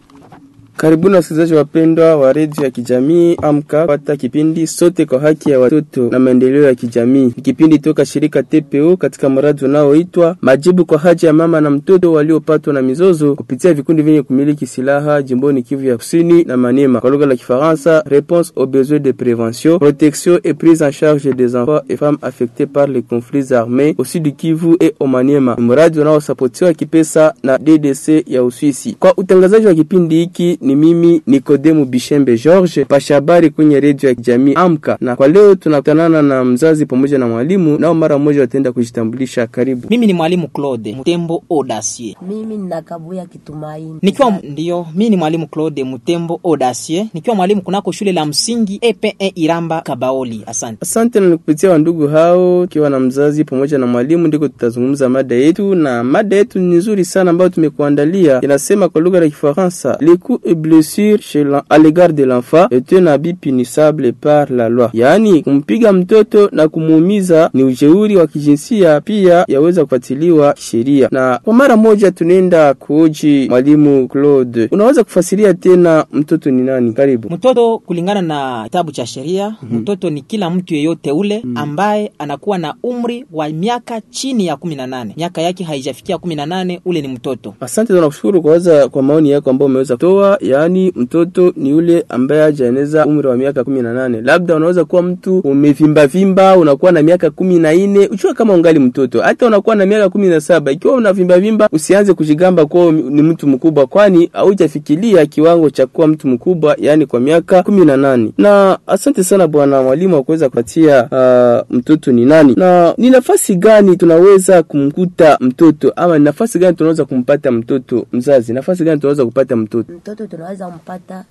Karibuni wasikilizaji wapendwa wa redio ya kijamii Amka pata kipindi sote kwa haki ya watoto na maendeleo ya kijamii. Ni kipindi toka shirika TPO katika mradi unaoitwa majibu kwa haja ya mama na mtoto waliopatwa na mizozo kupitia vikundi vyenye kumiliki silaha jimboni Kivu ya Kusini na Maniema, kwa lugha la Kifaransa, réponse aux besoins de prévention, protection et prise en charge des enfants et femmes affectés par les conflits armés au sud du Kivu et au Maniema. Ni mradi unaosapotiwa kipesa na DDC ya Uswisi. Kwa utangazaji wa kipindi hiki ni mimi Nikodemu Bishembe George, pasha habari kwenye redio ya kijamii Amka, na kwa leo tunakutanana na mzazi pamoja na mwalimu, nao mara moja wataenda kujitambulisha. Karibu. Mimi ni mwalimu Claude Mutembo Audacier. Mimi ninakabuya Kitumaini. Nikiwa ndio, mimi ni mwalimu Claude Mutembo Audacier, nikiwa mwalimu kunako shule la msingi EPE Iramba Kabaoli. Asante. Asante na nikupitia wandugu hao, ikiwa na mzazi pamoja na mwalimu, ndiko tutazungumza mada yetu, na mada yetu ni nzuri sana ambayo tumekuandalia. Inasema kwa lugha ya Kifaransa, les coups et blessures chez la, à l'égard de l'enfant est un habit punissable par la loi, yaani kumpiga mtoto na kumuumiza ni ujeuri wa kijinsia, pia yaweza kufuatiliwa kisheria. Na kwa mara moja tunaenda kuoji mwalimu Claude, unaweza kufasiria tena mtoto ni nani? Karibu. Mtoto kulingana na kitabu cha sheria mm -hmm. Mtoto ni kila mtu yeyote ule mm -hmm. ambaye anakuwa na umri wa miaka chini ya kumi na nane, miaka yake haijafikia kumi na nane, ule ni mtoto. Asante, tunakushukuru kwanza kwa maoni yako ambayo umeweza kutoa. Yaani mtoto ni yule ambaye hajaeneza umri wa miaka kumi na nane. Labda unaweza kuwa mtu umevimba vimba, unakuwa na miaka kumi na nne, uchua kama ungali mtoto. Hata unakuwa na miaka kumi na saba, ikiwa unavimba vimba, usianze kujigamba kuwa ni mtu mkubwa, kwani haujafikiria kiwango cha kuwa mtu mkubwa, yaani kwa miaka kumi na nane. Na asante sana bwana mwalimu wa kuweza kupatia uh, mtoto ni nani na ni nafasi gani tunaweza kumkuta mtoto, ama ni nafasi gani tunaweza kumpata mtoto mzazi, nafasi gani tunaweza kupata mtoto Mtoto tunaweza mpata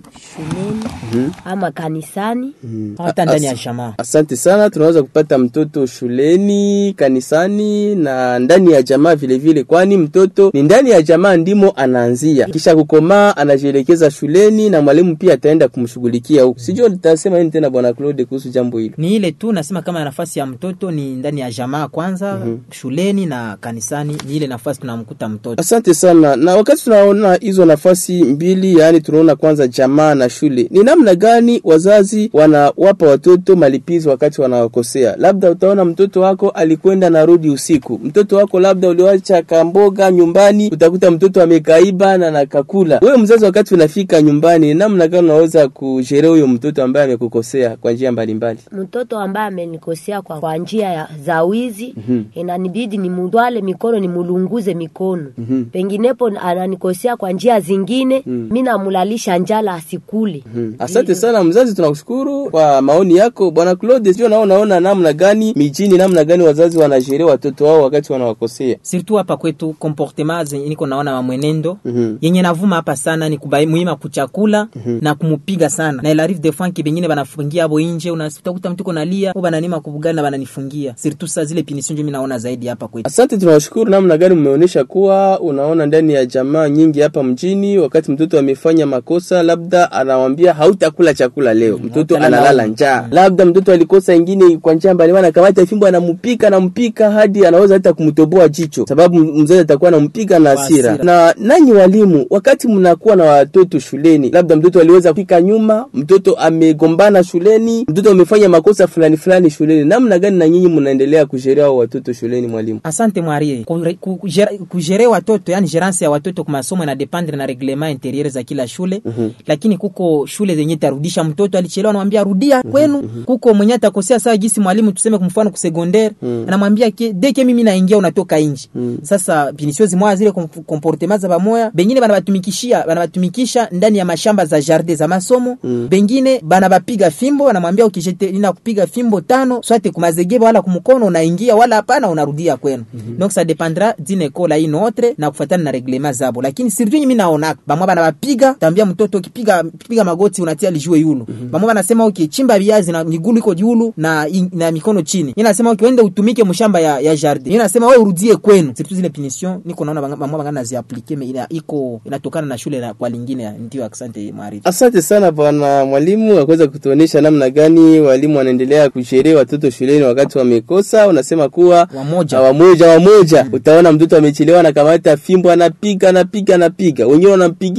shuleni ama kanisani. Hata ndani ya As- jamaa. Asante sana, tunaweza kupata mtoto shuleni, kanisani na ndani ya jamaa vile vile, kwani mtoto ni ndani ya jamaa ndimo anaanzia, kisha kukomaa anajielekeza shuleni na mwalimu pia ataenda kumshughulikia huko. Sijui nitasema nini tena bwana Claude kuhusu jambo hilo. Ni ile tu nasema kama nafasi ya mtoto ni ndani ya jamaa kwanza, shuleni na kanisani, ni ile nafasi tunamkuta mtoto. Asante sana. Na wakati tunaona hizo nafasi mbili, yaani tunaona kwanza jamaa na shule, ni namna gani wazazi wanawapa watoto malipizi wakati wanawakosea? Labda utaona mtoto wako alikwenda na rudi usiku, mtoto wako labda uliwacha kamboga nyumbani, utakuta mtoto amekaiba na nakakula. Wewe mzazi, wakati unafika nyumbani, ni namna gani unaweza kusherea huyo mtoto ambaye amekukosea kwa njia mbalimbali? Mtoto ambaye amenikosea kwa, kwa njia ya za wizi inanibidi nimudwale mikono nimulunguze mikono penginepo ananikosea kwa njia zingine mi namulalisha njala asikule Asante sana mzazi, tunakushukuru kwa maoni yako bwana Claude. Sio nao naona namna gani mijini, namna gani wazazi wanasheria watoto wao wakati wanawakosea. Surtout hapa kwetu comportement zenye niko naona wa mwenendo Mhm. yenye navuma hapa sana ni kubai muhimu kuchakula na kumupiga sana na ilarive de fois kibengine banafungia abo inje, unatakuta mtu konalia au bananima kubugali na bananifungia. Surtout sa zile punition ndio mimi naona zaidi hapa kwetu. Asante, tunawashukuru namna gani mmeonyesha kuwa unaona ndani ya jamaa nyingi hapa mjini, wakati mtoto amefanya makosa, labda anawambia hautakula chakula leo, mtoto hautalala. analala njaa. Labda mtoto alikosa ingine kwa njia mbalimbali, anakamata fimbo anampika, anampika hadi anaweza hata kumtoboa jicho, sababu mzazi atakuwa anampiga na Kwa hasira. hasira. Na nanyi walimu, wakati mnakuwa na watoto shuleni, labda mtoto aliweza kupika nyuma, mtoto amegombana shuleni, mtoto amefanya makosa fulani fulani shuleni, namna gani na nyinyi mnaendelea kusheria hao watoto shuleni, mwalimu? Asante mwarie. Kure- ku- kujere- Kujere watoto yani gerance ya watoto kwa masomo ina dependre na reglement interieur za kila shule lakini kuko shule zenye tarudisha mtoto alichelewa, anamwambia rudia kwenu. Kuko mwenye atakosea saa gisi mwalimu tuseme kwa mfano kusecondaire anamwambia ke deke mimi naingia unatoka nje. Sasa pinisio zimwa zile kom- comportement za bamoya, bengine banabatumikishia banabatumikisha ndani ya mashamba za jardin za masomo, bengine banabapiga fimbo, anamwambia ukijete nina kupiga fimbo tano swate kumazegeba wala kumkono unaingia wala hapana unarudia kwenu. Donc ça dépendra d'une école à une autre na kufuatana na reglement zabo, lakini surtout mimi naona bamwa banabapiga, tambia mtoto ukipiga piga magoti unatia lijue yulu. Bamwa banasema ukichimba viazi na miguu iko julu na na mikono chini. Yeye anasema ukienda utumike mshamba ya, ya jardin. Yeye anasema wewe urudie kwenu. Surtout zile punition niko naona bamwa bangana zi appliquer mais ina iko inatokana na shule na kwa lingine. Ndio, asante mwarifu. Asante sana bwana mwalimu, akuweza kutuonesha namna gani walimu wanaendelea kusheria watoto shuleni wakati wamekosa. Unasema kuwa Wamoja. wamoja wamoja, utaona mtoto amechelewa, anakamata fimbo, anapiga anapiga anapiga, wengine wanampigisha magoti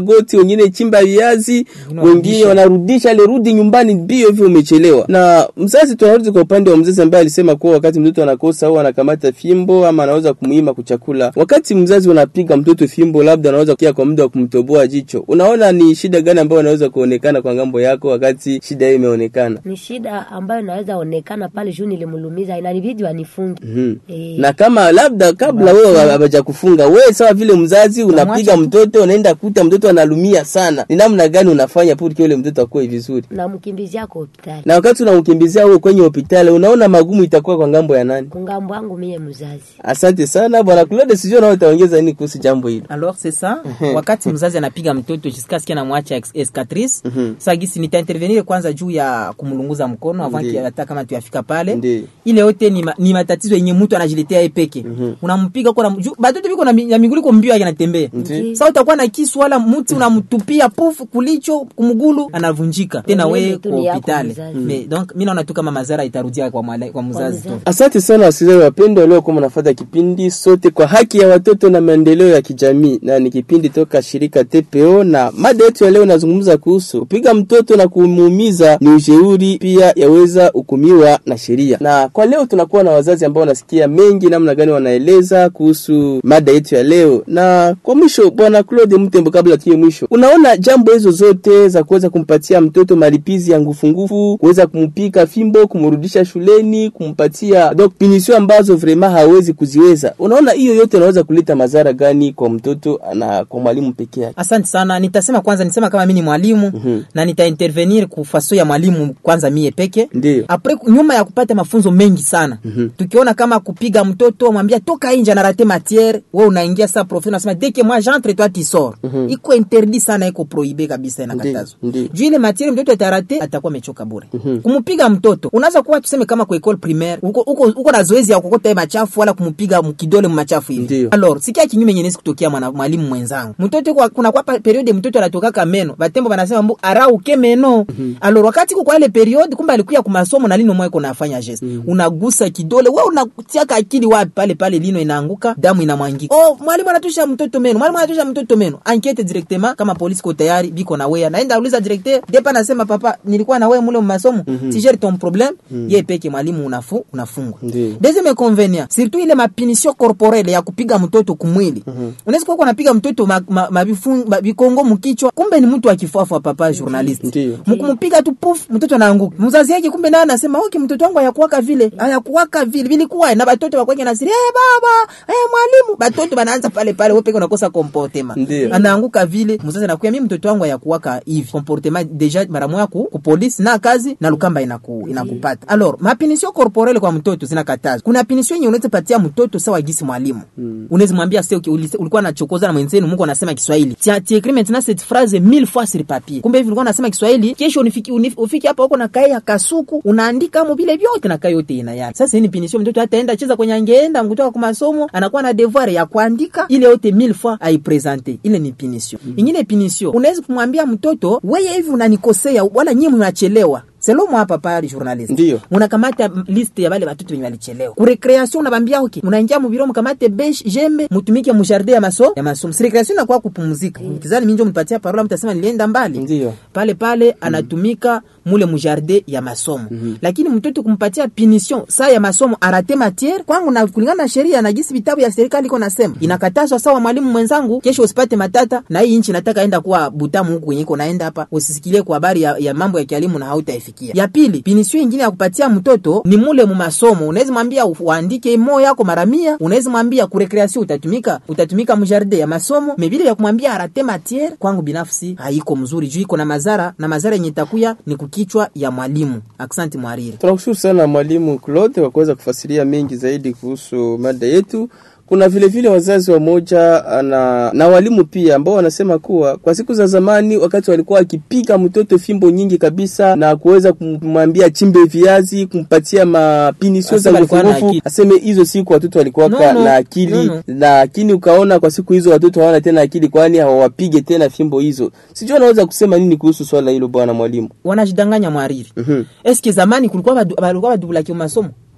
mlingoti, wengine chimba viazi, Wengine wengine wanarudisha. wanarudisha ile rudi nyumbani mbio hivyo umechelewa. Na mzazi, tunarudi kwa upande wa mzazi ambaye alisema kuwa wakati mtoto anakosa au anakamata fimbo ama anaweza kumuima kuchakula, wakati mzazi unapiga mtoto fimbo, labda anaweza kia kwa muda wa kumtoboa jicho, unaona ni shida gani ambayo inaweza kuonekana kwa ngambo yako wakati shida hiyo imeonekana? ni shida ambayo inaweza onekana pale juu nilimulumiza, inanibidi wanifunge Mhm. Eh. na kama labda kabla wewe hawaja kufunga wewe, sawa vile mzazi unapiga mtoto, unaenda kuta mtoto analumia sana, ni namna gani unafanya purki yule mtoto akuwe vizuri? na mkimbizia kwa hospitali Na wakati unamkimbizia wewe kwenye hospitali, unaona magumu itakuwa kwa ngambo ya nani? kungambo wangu mie mzazi Asante sana bwana Claude, sijui nao utaongeza nini kuhusu jambo hilo. alors c'est ça wakati mzazi anapiga mtoto jusqu'à ce qu'il anamwacha ex- escatrice sasa gisi nitaintervenir kwanza juu ya kumlunguza mkono avant Ndiyo. ki- hata kama tuyafika pale Ndiyo. ile yote ni, ma, ni matatizo yenye mtu anajiletea yeye peke unampiga kwa juu batoto biko na, mi- na miguu iko mbio yake anatembea Ndiyo. sasa utakuwa na kisu wala mti unamtupia pufu kulicho kumgulu anavunjika tena Mwenyewe wewe tu kwa ni yako hospitali mzazi. Mais donc mimi naona tu kama madhara itarudia kwa, mwale- kwa mzazi tu mzazi. Asante sana wasikilizaji wapendwa, leo kama nafuata kipindi sote kwa haki ya watoto na maendeleo ya kijamii, na ni kipindi toka shirika TPO, na mada yetu ya leo inazungumza kuhusu kupiga mtoto na kumuumiza ni ushauri, pia yaweza hukumiwa na sheria. Na kwa leo tunakuwa na wazazi ambao wanasikia mengi namna gani wanaeleza kuhusu mada yetu ya leo. Na kwa mwisho, bwana Claude Mtembo, kabla tuye mwisho, unaona jambo hizo zote za kuweza kumpatia mtoto malipizi ya ngufungufu, kuweza kumpika fimbo, kumrudisha shuleni, kumpatia donc pinisio ambazo vraiment hawezi kuziweza, unaona hiyo yote inaweza kuleta madhara gani kwa mtoto na kwa mwalimu peke yake? Asante sana. Nitasema kwanza, nisema kama mimi ni mwalimu Mhm. na nitaintervenir kufaso ya mwalimu kwanza mie peke Ndiyo. apres nyuma ya kupata mafunzo mengi sana tukiona kama kupiga mtoto mwambia toka nje na rate matiere, wewe unaingia sa prof unasema deke moi j'entre toi tu sors. Iko interdit sana, iko prohibe kabisa, inakatazwa Ndiyo. juu ile matiere mtoto atarate atakuwa amechoka bure. Kumpiga mtoto unaweza kuwa tuseme kama kwa école primaire uko uko, uko na zoezi ya kukota machafu wala kumpiga mkidole machafu hivi Ndiyo. alors sikia kinyume yenye nisi kutokea mwana mwalimu mwenzangu mtoto kwa, kuna kwa pa- periode mtoto anatokaka meno batembo banasema mbu arauke meno alors wakati kwa ile periode kumbe alikuya ku masomo na lino mweko nafanya geste unagusa kidole wewe unatiaka akili wapi pale pale lino inaanguka damu inamwangika oh mwalimu anatusha mtoto meno mwalimu anatusha mtoto meno enquête directement kama polisi ko tayari biko na wewe naenda uliza directeur depa nasema papa nilikuwa na wewe mule masomo si gère ton problème yeye peke mwalimu unafu unafungwa Ndiyo. deuxième inconvénient surtout ile mapinisio corporelle ya kupiga mtoto kumwili unaweza kuwa unapiga mtoto ma, ma, mabifun- mabikongo mkichwa kumbe ni mtu akifuafua papa journalist Ndiyo. mkumpiga tu puf mtoto anaanguka mzazi yake kumbe naye anasema okay mtoto wangu hayakuwaka vile hayakuwaka vile vilikuwa na batoto wakwake nasiri eh baba eh mwalimu batoto banaanza pale pale wewe peke unakosa comportement Ndiyo. anaanguka vile mzazi anakuya mimi mtoto wangu hayakuwaka hivi comportement deja mara moja ku, ku police na kazi na lukamba inaku, inakupata alors mapinisio corporelle kwa mtoto zinakatazwa kuna pinisio yenye unaweza patia mtoto sawa gisi mwalimu unaweza mwambia sio ulikuwa nachokoza na mwenzenu Mungu anasema Kiswahili tia ti écris maintenant cette phrase mille fois sur papier kumbe hivi ulikuwa unasema Kiswahili kesho unifiki unif, ufiki hapa huko na kai ya kasuku unaandika mo vile vyote na kai yote ina yake sasa hii ni pinisio mtoto ataenda cheza kwenye angeenda kutoka kwa masomo anakuwa na devoir ya kuandika ile yote mille fois aipresente ile ni pinisio ingine pinisio unaweza kumwambia mtoto wewe hivi unanikosea wala nyinyi mnachelewa selo mwa papa journalist Ndiyo. unakamata m- liste ya bale batoto wenye walichelewa ku recreation unabambia okay unaingia mu biro mkamate besh jembe mutumike mu jardin ya maso ya masomo si recreation inakuwa kupumzika kizani minjo mpatia parola mtasema nilienda mbali Ndiyo. pale pale anatumika mule mu jardin ya masomo lakini mtoto kumpatia punition saa ya masomo arate matiere kwangu na kulingana na sheria na gisi vitabu ya serikali iko nasema inakatazwa sawa mwalimu mwenzangu kesho usipate matata na hii nchi nataka enda kuwa butamu huku kwenye iko naenda hapa usisikilie kwa habari ya, ya mambo ya kielimu na hautaifikia ya pili pinisio ingine ya kupatia mtoto ni mule mu masomo unaweza mwambia u- uandike mo yako mara mia unaweza mwambia ku recreation utatumika utatumika mu jardin ya masomo mevile ya kumwambia arate matiere kwangu binafsi haiko mzuri juu iko na madhara na madhara yenye itakuya ni kukichwa ya mwalimu aksanti mwariri Tunakushukuru sana mwalimu Claude kwa kuweza kufasiria mengi zaidi kuhusu mada yetu. Kuna vile vile wazazi wamoja na, na walimu pia ambao wanasema kuwa kwa siku za zamani wakati walikuwa wakipiga mtoto fimbo nyingi kabisa na kuweza kumwambia chimbe viazi, kumpatia mapinisio za Asema alikuwa na nguvuguvu, akili. aseme hizo siku watoto walikuwa No, no. na akili No, no. lakini ukaona kwa siku hizo watoto hawana tena akili, kwani hawawapige tena fimbo hizo. Sijui anaweza kusema nini kuhusu swala hilo, bwana mwalimu? wanajidanganya mwariri Mhm. eske zamani kulikuwa badu- balikuwa badubulaki masomo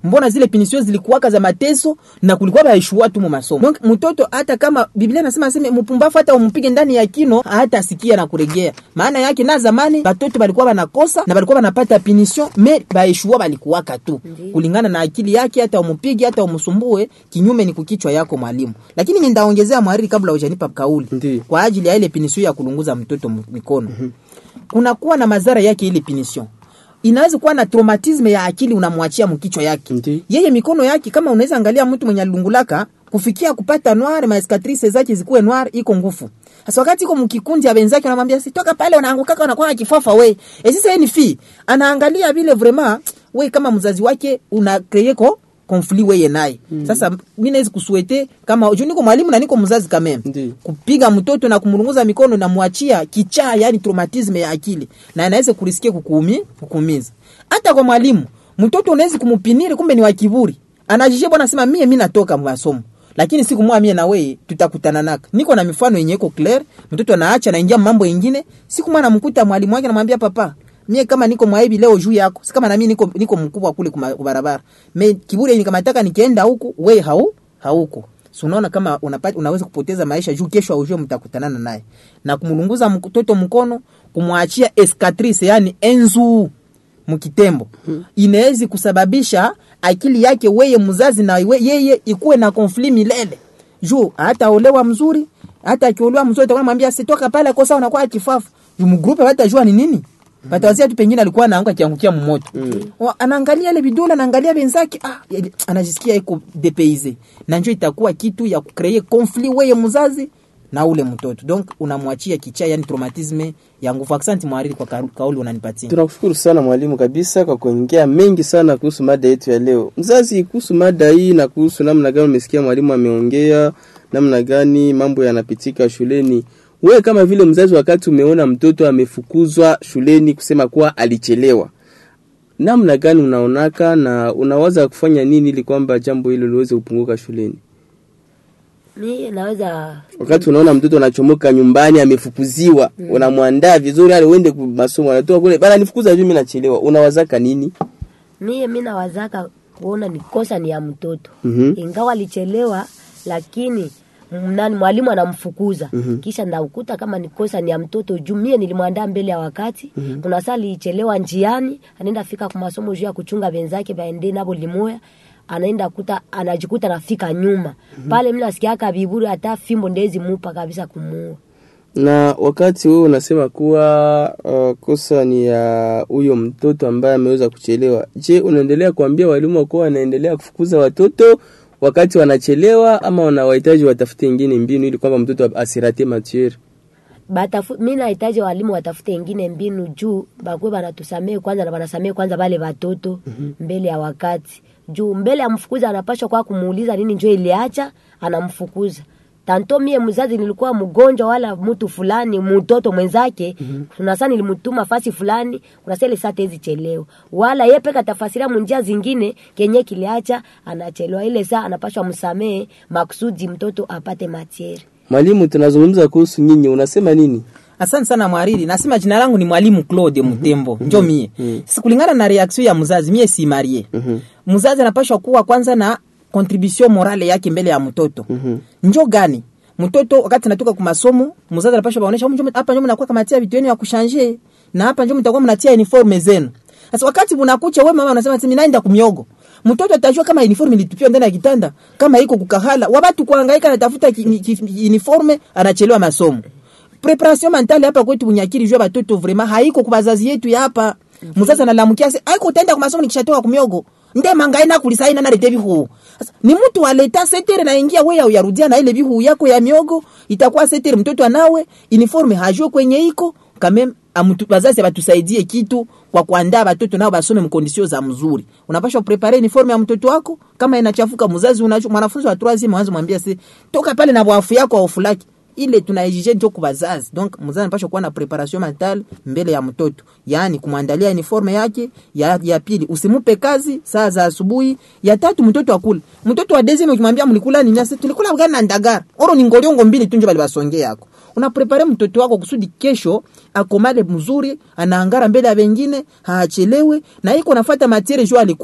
mbona zile punition zilikuwaka za mateso na kulikuwa baishua tu mu masomo donc mtoto hata kama biblia inasema aseme mpumbavu hata umpige ndani ya kino hata asikia na kuregea maana yake na zamani batoto balikuwa banakosa na balikuwa banapata punition me baishua balikuwaka tu kulingana na akili yake hata umupige hata umsumbue kinyume ni kukichwa yako mwalimu lakini mimi ndaongezea mwariri kabla hujanipa kauli Ndiyo. kwa ajili ya ile punition ya kulunguza mtoto m- mikono kunakuwa na madhara yake ile punition inaweza kuwa na traumatisme ya akili unamwachia mkichwa yake Ndi. yeye mikono yake kama unaweza angalia mtu mwenye alungulaka kufikia kupata noir maeskatrice zake zikuwe noir iko ngufu sasa wakati iko mkikundi ya wenzake anamwambia si toka pale unaangukaka unakuwa na kifafa we e sasa yeye ni fi anaangalia vile vraiment we kama mzazi wake una create ko konfli weye naye mm. sasa mi nawezi kusuete kama juu niko mwalimu na niko mzazi kameme Ndi. kupiga mtoto na kumrunguza mikono na mwachia kichaa yani traumatisme ya akili na anaweza kurisikia kukuumi kukuumiza hata kwa mwalimu mtoto unaweza kumupiniri kumbe ni wa kiburi anajishia bwana sema mie mi natoka masomo lakini siku moja mie na wewe tutakutana naka niko na mifano yenye iko clear mtoto anaacha naingia mambo ingine siku moja namkuta mwalimu wake namwambia papa mie kama niko mwaibi leo juu yako si kama na mimi niko niko mkubwa kule kuma- kubarabara me kiburi yenye kama nataka nikienda huku we hau hauko so unaona kama unapata, unaweza kupoteza maisha juu kesho aujue mtakutanana naye na kumlunguza mtoto mkono kumwachia escatrice yani enzu mkitembo inawezi kusababisha akili yake weye mzazi na we, yeye ikuwe na konfli milele juu hata olewa mzuri hata akiolewa mzuri utakuwa mwambia sitoka pale kosa unakuwa kifafu juu mgrupe watajua ni nini patawazia tu pengine alikuwa anaanguka kiangukia mmoto mm. anaangalia ile vidole anaangalia wenzake ah, ya- anajisikia iko depeize na njo itakuwa kitu ya kukree conflit weye mzazi na ule mtoto donc unamwachia kichaa yani traumatisme ya nguvu aksanti mwariri kwa ka- kauli unanipatia Tunakushukuru sana mwalimu kabisa kwa kuongea mengi sana kuhusu mada yetu ya leo. Mzazi, kuhusu mada hii na kuhusu namna gani umesikia mwalimu ameongea, namna gani mambo yanapitika shuleni. Wewe kama vile mzazi, wakati umeona mtoto amefukuzwa shuleni kusema kuwa alichelewa, namna gani unaonaka na unawaza kufanya nini ili kwamba jambo hilo liweze kupunguka shuleni? mi naweza Wakati unaona mtoto anachomoka nyumbani amefukuziwa, unamwandaa vizuri, ale uende ku- masomo, anatoka kule bana, nifukuza juu mimi nachelewa, unawazaka nini? mie mi nawazaka kuona ni kosa ni ya mtoto Mhm. ingawa alichelewa lakini m- nani mwalimu anamfukuza kisha ndaukuta kama ni kosa ni ya mtoto juu mie nilimwandaa mbele ya wakati kuna saa alichelewa njiani anaenda fika kwa masomo juu ya kuchunga wenzake baende nabo limoya anaenda kuta anajikuta nafika nyuma pale mi nasikiaka viburi hata fimbo ndezi mupa kabisa kumuua na wakati wewe unasema kuwa uh, kosa ni ya huyo mtoto ambaye ameweza kuchelewa, je, unaendelea kuambia walimu kuwa wanaendelea kufukuza watoto wakati wanachelewa, ama wanawahitaji watafute ingine mbinu ili kwamba mtoto asirate matiere? batafu mi nahitaji walimu watafute ingine mbinu juu bakwe banatusamee kwanza na banasamee kwanza bale batoto mbele ya wakati juu mbele ya mfukuza anapashwa kwa kumuuliza nini njo iliacha anamfukuza tanto mie mzazi nilikuwa mgonjwa wala mtu fulani mtoto mwenzake kuna saa nilimtuma fasi fulani kuna saa ile saa tezi chelewa wala ye peka tafasiria munjia zingine kenye kiliacha anachelewa ile saa anapashwa msamee makusudi mtoto apate matiere Mwalimu, tunazungumza kuhusu nyinyi, unasema nini? asante sana mwariri nasema jina langu ni mwalimu claude mutembo njo mie sasa kulingana na reaction ya mzazi mie si marie mzazi anapashwa kuwa kwanza na contribution morale yake mbele ya mtoto njo gani mtoto wakati natoka kwa masomo mzazi anapashwa baonesha "Humu njo- hapa njo mnakuwa kamatia vitu yenu ya kushanje na hapa njo mtakuwa mnatia uniforme zenu sasa wakati unakucha wewe mama unasema sasa naenda kumiogo mtoto atajua kama uniforme ilitupiwa ndani ya kitanda kama iko kukahala wabatu kuhangaika anatafuta ki- ki- uniforme anachelewa masomo preparation mentale hapa kwetu bunyakiri jua batoto vraiment haiko kwa bazazi yetu ya hapa mzazi analamukia se haiko utaenda kwa masomo nikishatoka kumiogo nde mangai na kulisaina na lete bihu sasa ni mtu aleta setere na ingia wewe uyarudia na ile bihu yako ya miogo itakuwa setere mtoto anawe uniforme hajue kwenye iko kame amutu, bazazi abatusaidie kitu kwa kuandaa batoto nao basome mkondisio za mzuri unapaswa prepare uniforme ya mtoto wako kama inachafuka mzazi unajua mwanafunzi wa 3 mwanzo mwambia se toka pale na bwafu yako au fulaki ile tunaexige ndio kwa bazazi donc mzazi anapaswa kuwa na preparation mentale mbele ya mtoto yaani kumwandalia uniforme yake ya, ya pili usimupe kazi saa za asubuhi ya tatu mtoto akule mtoto wa deuxième ukimwambia mlikula nini sasa tulikula ugali na ndagara oro ni ngoliongo mbili tu ndio bali basonge yako unaprepare mtoto wako kusudi kesho akomale mzuri anaangara mbele ya wengine haachelewe na iko nafuata matiere jo alikula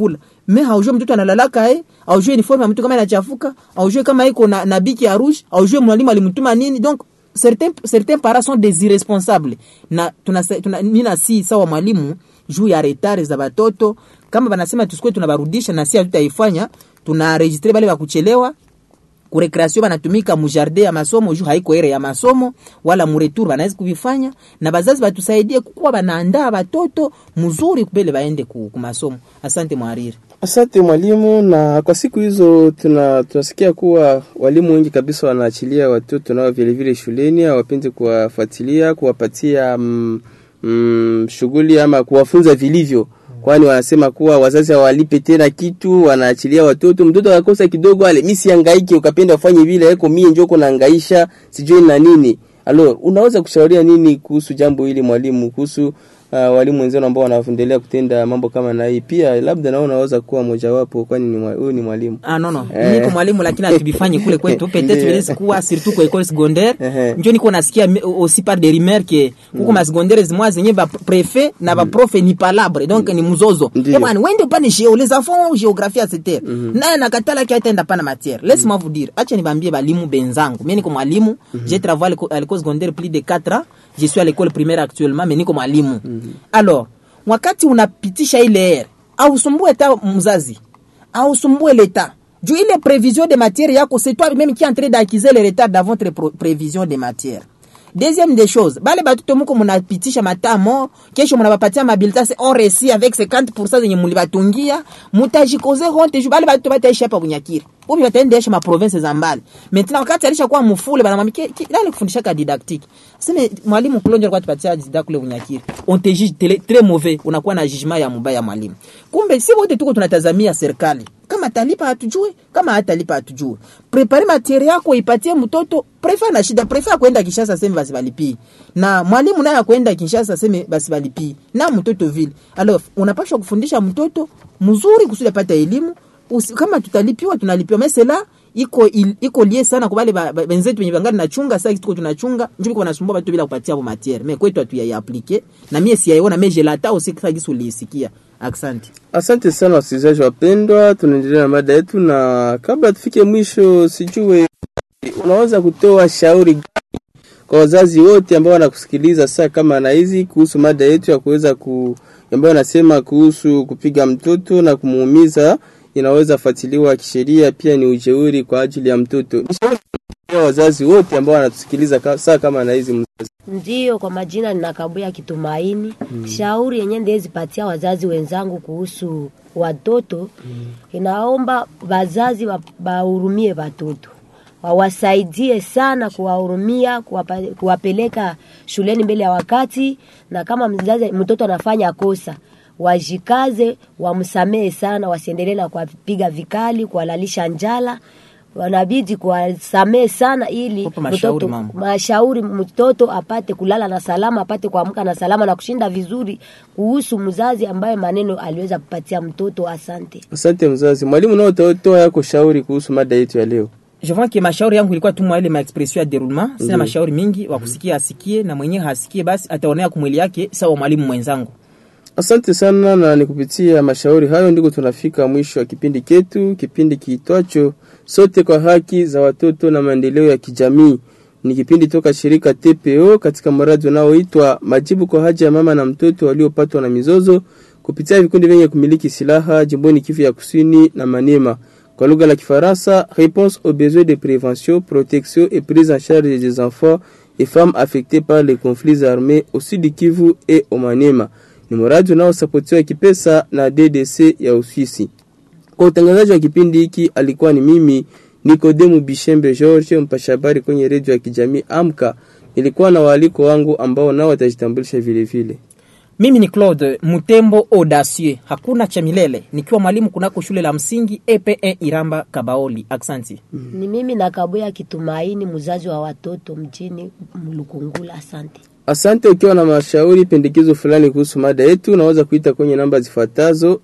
me haujue mtoto analalaka eh, haujue uniforme ya mtu kama inachafuka haujue kama iko na, na biki ya rouge haujue mwalimu alimtuma nini donc certains, certains parents sont des irresponsables na tuna, tuna, nina si sawa mwalimu juu ya retard za batoto kama banasema tusikue tunabarudisha na si hatutaifanya tunaregistre bale bakuchelewa kurekreation banatumika mujardin ya masomo juu haiko ere ya masomo wala muretour banaweza kuvifanya na bazazi batusaidie kukuwa banaandaa batoto mzuri kubele baende ku, ku masomo asante mwariri Asante mwalimu. Na kwa siku hizo tuna tunasikia kuwa walimu wengi kabisa wanaachilia watoto nao vile vile shuleni, hawapendi kuwafuatilia, kuwapatia mm, mm, shughuli ama kuwafunza vilivyo, kwani wanasema kuwa wazazi hawalipe tena kitu, wanaachilia watoto. Mtoto akakosa kidogo, ale mimi sihangaiki, ukapenda ufanye vile yako, mimi njoo kunahangaisha sijui na nini. Alo, unaweza kushauria nini kuhusu jambo hili mwalimu, kuhusu uh, walimu wenzao ambao wanaendelea kutenda mambo kama na hii? Pia labda nao unaweza kuwa mojawapo, kwani ni mwa- huyu ni mwalimu. Ah, no, no. Eh. Niko mwalimu lakini atubifanye kule kwetu peut-être Ndiyo. vilezi kuwa surtout kwa école secondaire Ehe. njo niko nasikia mi- aussi par des rumeurs que huko ma secondaire zimwa zenye ba préfet na ba prof ni palabre donc ni mzozo Ndiyo. eh bwana wende upande géo les enfants géographie etc naye nakatala ki ataenda pana matière laisse moi vous dire acha nibambie balimu benzangu mimi niko mwalimu j'ai travaillé à l'école secondaire plus de 4 ans je suis à l'école primaire actuellement mais niko mwalimu alors wakati unapitisha ile ere ausumbue ta mzazi ausumbue leta juu ile prévision de matière yako c'est toi même qui est en train d'acquiser le retard dans votre pro- prévision de matière deuxième des choses bale batoto muko munapitisha matamo kesho munabapatia mabilita se on réussi avec 50% zenye mulibatungia mutajikoze honte juu bale batoto bataishi hapa kunyakiri ubi bataendesha ma province za mbali maintenant wakati alishakuwa mufule banamwambia ki- ki- nani kufundisha ka didactique sema mwalimu kulonjo alikuwa tupatia didactique kule kunyakiri on te juge tele- très mauvais unakuwa na jugement ya mubaya mwalimu kumbe si wote tuko tunatazamia serikali kama atalipa hatujue kama hatalipa hatujue prepare matiere yako ipatie mtoto prefa na shida prefa kwenda kishasa seme basi balipii na mwalimu naye akwenda kishasa seme basi balipii na mtoto vile alors unapaswa kufundisha mtoto mzuri kusudi apate elimu Usi, kama tutalipiwa tunalipiwa mesela iko il, iko lie sana kwa wale ba- ba- benzetu wenye bangali nachunga sasa tuko tunachunga njoo kwa nasumbua watu bila kupatia hapo matiere mais kwetu hatu ya appliquer na mimi siyaiona mais je lata aussi kisa gisu lisikia asante Asante sana wasikilizaji wapendwa, tunaendelea na mada yetu, na kabla tufike mwisho, sijue unaweza kutoa shauri gani kwa wazazi wote ambao wanakusikiliza saa kama na hizi kuhusu mada yetu ya kuweza ku ambayo nasema kuhusu kupiga mtoto na kumuumiza, inaweza fuatiliwa kisheria, pia ni ujeuri kwa ajili ya mtoto. Ni shauri kwa wazazi wote ambao wanatusikiliza ka- saa kama na hizi mzazi. Ndiyo, kwa majina ninakabuya Kitumaini. Shauri yenye ndezipatia wazazi wenzangu kuhusu watoto, inaomba wazazi wa- wahurumie watoto, wawasaidie sana kuwahurumia, kuwapa, kuwapeleka shuleni mbele ya wakati, na kama mzazi mtoto anafanya kosa wajikaze, wamsamehe sana, wasiendelee na kuwapiga vikali, kuwalalisha njala wanabidi kuwasamehe sana ili Kupa mashauri, mtoto mama. mashauri mtoto apate kulala na salama, apate kuamka na salama na kushinda vizuri, kuhusu mzazi ambaye maneno aliweza kupatia mtoto. Asante. Asante mzazi. Mwalimu, nao utatoa yako shauri kuhusu mada yetu ya leo. je vois que mashauri yangu ilikuwa tu mwa ile ma expression ya déroulement sina mashauri mingi wa kusikia asikie na mwenyewe hasikie basi ataonea kumwili yake sawa mwalimu mwenzangu Asante sana, na ni kupitia mashauri hayo ndiko tunafika mwisho wa kipindi chetu, kipindi kiitwacho sote kwa haki za watoto na maendeleo ya kijamii. Ni kipindi toka shirika TPO katika mradi unaoitwa majibu kwa haja ya mama na mtoto waliopatwa na mizozo kupitia vikundi vyenye kumiliki silaha jimboni Kivu ya Kusini na Maniema. Kwa lugha la Kifaransa, réponse aux besoins de prévention, protection et prise en charge des enfants et femmes affectés par les conflits armés au sud Kivu et au Maniema ni mradi unaosapotiwa kipesa na DDC ya Uswisi. Kwa utangazaji wa kipindi hiki alikuwa ni mimi Nikodemu Bishembe George, mpasha habari kwenye redio ya kijamii Amka. Nilikuwa na waaliko wangu ambao nao watajitambulisha vile vile. mimi ni claude mutembo audacieux hakuna cha milele nikiwa mwalimu kunako shule la msingi ep1 iramba kabaoli aksanti Ni mimi nakabuya Kitumaini, mzazi wa watoto mjini Mlukungula. Asante. Asante. Ukiwa na mashauri pendekezo fulani kuhusu mada yetu, unaweza kuita kwenye namba zifuatazo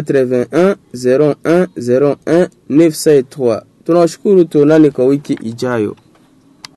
081 01 01 903. Tunawashukuru, tuonane kwa wiki ijayo.